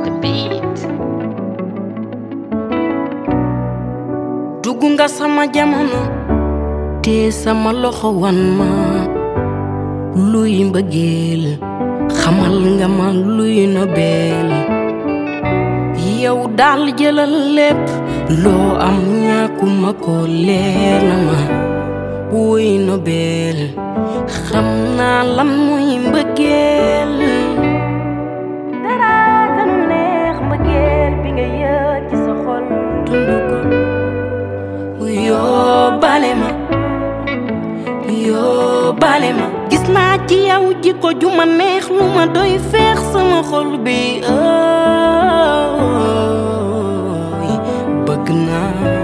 the beat. dugg nga sama jamono te sama loxo wan ma luy mbëggeel xamal nga ma luy nobel yow daal jëlal lépp loo am ñàkkuma ko leer na ma wuy nobel xam naa lan muy mbëggeel dara gënu neex mbëggeel bi nga yëg ci sa xol dund ko yoo bale ma yoo bale ma gis naa ci yow jikko ju ma neex lu ma doy feex sama xol bi ooy bëgg naa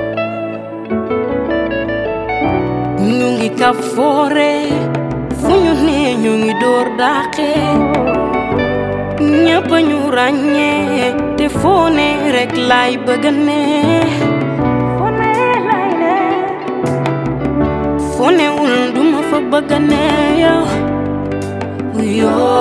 ñu ngi ka foore fu ñu nee ñu ngi door daaxe ñëpp ñu ràññee te foo ne rek laay bëgg ne foo ne laay ne foo newul duma fa bëgg ne yow yoo